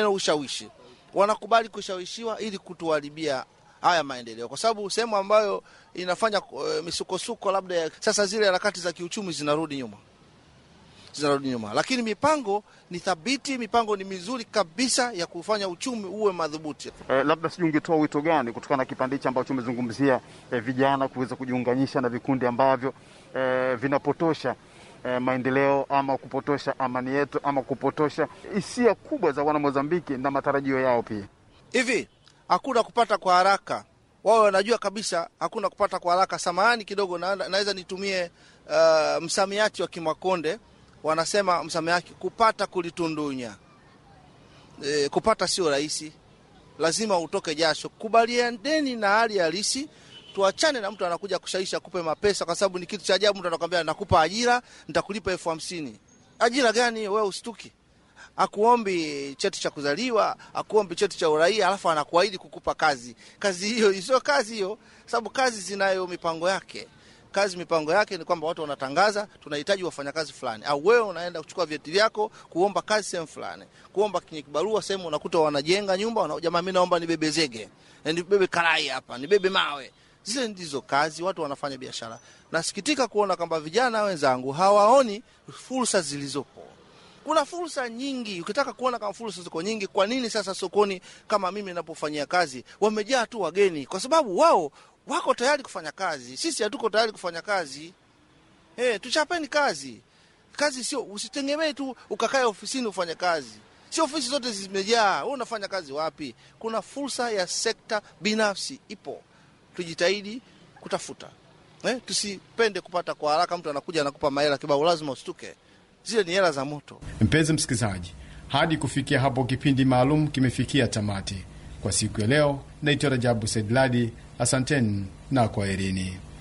ushawishi, wanakubali kushawishiwa ili kutuharibia haya maendeleo, kwa sababu sehemu ambayo inafanya uh, misukosuko labda ya, sasa zile harakati za kiuchumi zinarudi nyuma zinarudi nyuma, lakini mipango ni thabiti, mipango ni mizuri kabisa ya kufanya uchumi uwe madhubuti. Eh, labda sijui ungetoa wito gani kutokana na kipande hichi ambacho umezungumzia eh, vijana kuweza kujiunganisha na vikundi ambavyo eh, vinapotosha eh, maendeleo ama kupotosha amani yetu ama kupotosha hisia kubwa za wana Mozambiki na matarajio yao pia. Hivi hakuna kupata kwa haraka, wao wanajua kabisa hakuna kupata kwa haraka. Samahani kidogo, na, naweza nitumie uh, msamiati wa Kimakonde wanasema msamiati kupata kulitundunya. E, kupata sio rahisi, lazima utoke jasho. Kubalianeni na hali halisi, tuachane na mtu anakuja kushaisha kupe mapesa, kwa sababu ni kitu cha ajabu. Mtu anakwambia nakupa ajira, nitakulipa elfu hamsini. Ajira gani hiyo? Wewe usituki akuombi cheti cha kuzaliwa, akuombi cheti cha uraia, alafu anakuahidi kukupa kazi. Kazi hiyo sio kazi hiyo, sababu kazi zinayo mipango yake. Kazi mipango yake ni kwamba watu wanatangaza tunahitaji wafanyakazi fulani, au wewe unaenda kuchukua vyeti vyako kuomba kazi sehemu fulani, kuomba kwenye kibarua sehemu, unakuta wanajenga nyumba, wana jamaa, mimi naomba nibebe zege, nibebe karai hapa, nibebe mawe. Zile ndizo kazi, watu wanafanya biashara. Nasikitika kuona kwamba vijana wenzangu hawaoni fursa zilizopo. Kuna fursa nyingi. Ukitaka kuona kama fursa ziko nyingi, kwa nini sasa sokoni kama mimi ninapofanyia kazi wamejaa tu wageni? Kwa sababu wao wako tayari kufanya kazi, sisi hatuko tayari kufanya kazi. Hey, tuchapeni kazi. Kazi sio, usitegemee tu ukakae ofisini ufanye kazi. Sio ofisi zote zimejaa, wewe unafanya kazi wapi? Kuna fursa ya sekta binafsi ipo, tujitahidi kutafuta. Eh, tusipende kupata kwa haraka. Mtu anakuja anakupa mahela kibao, lazima ustuke zile ni hela za moto. Mpenzi msikilizaji, hadi kufikia hapo kipindi maalum kimefikia tamati kwa siku ya leo. Naitwa Rajabu Saidladi, asanteni na kwaherini.